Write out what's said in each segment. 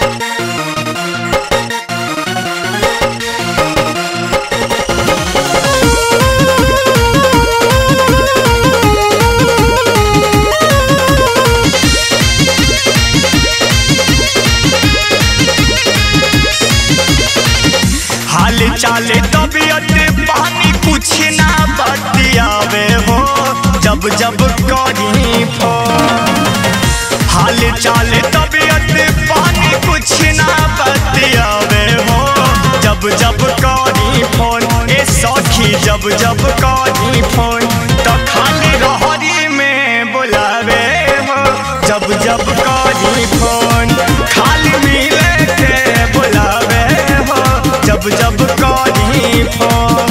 हाल चाले तबियत पानी कुछ ना बतियावे हो जब जब करी फोन हाल चाले तबियत पानी कुछ ना बतियावे हो जब जब करी फोन ए सखी जब जब करी फोन तो खाली रहरी में बुलावे हो जब जब करी फोन खाली मिले के बुलावे हो जब जब करी फोन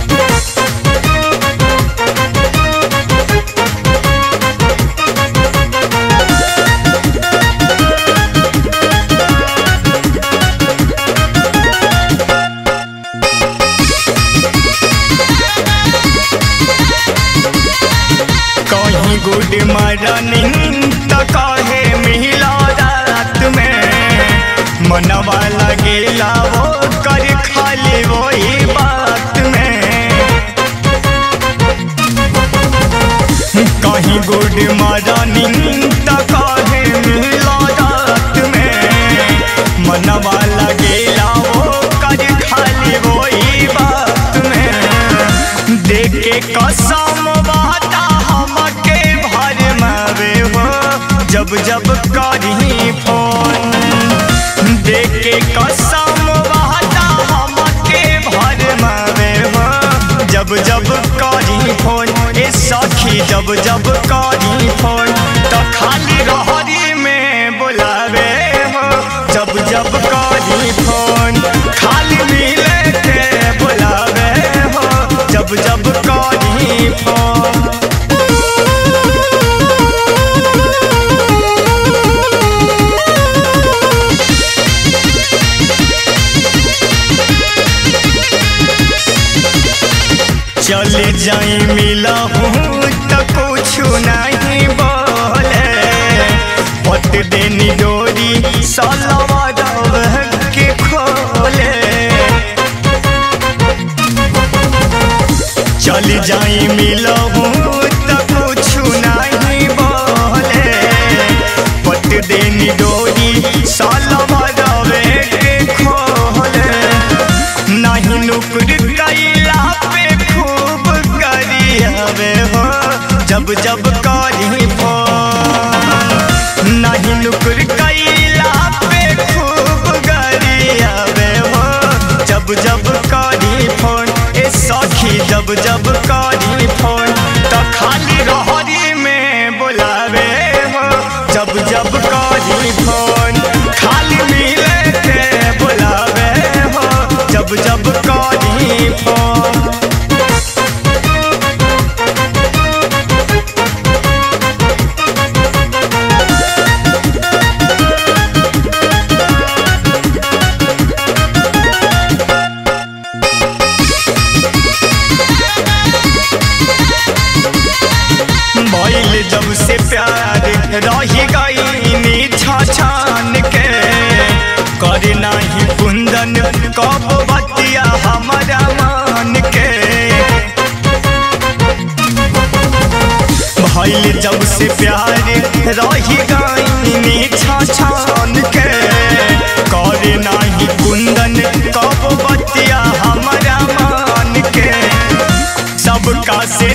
कहीं गुड मॉर्निंग तो कहे मिला रात में मनवा लगेला वो कर खाली वही बात में कहीं गुड मॉर्निंग तो कहे मिला रात में मनवा लगेला वो कर खाली वही बात में देख के कसम वादा हमके भर मावे हो जब जब करी फोन देख के कसम वादा हमके भर मावे हो जब जब करी फोन ए सखी जब जब करी फोन तो खाली रहरी में बुलावे हो जब जब करी फोन खाली मिले के बुलावे हो जब जब करी फोन चले जाई मिला हूँ तो कुछ नहीं बोले पट देनी डोरी सलवा के खोले चल जाई मिला हूँ तो कुछ नहीं बोले पट देनी डोरी सलवा के खोले नहीं नुकुर कैला पे खूब करी हवे हो जब जब करी फोन नहीं नुकुर कैला पे खूब करी हवे हो जब जब करी फोन ए सखी जब जब करी फोन तो खाली रहरी में बुलावे हो जब जब करी फोन खाली मिले के बुलावे हो जब जब करी फोन भइल जब से प्यार रही गई छान के कर नाही कुंदन कब बतिया हमारा मान के भइल जब से प्यार रही गई छान के कर नाही कुंदन कब बतिया हमारा मान के सबका से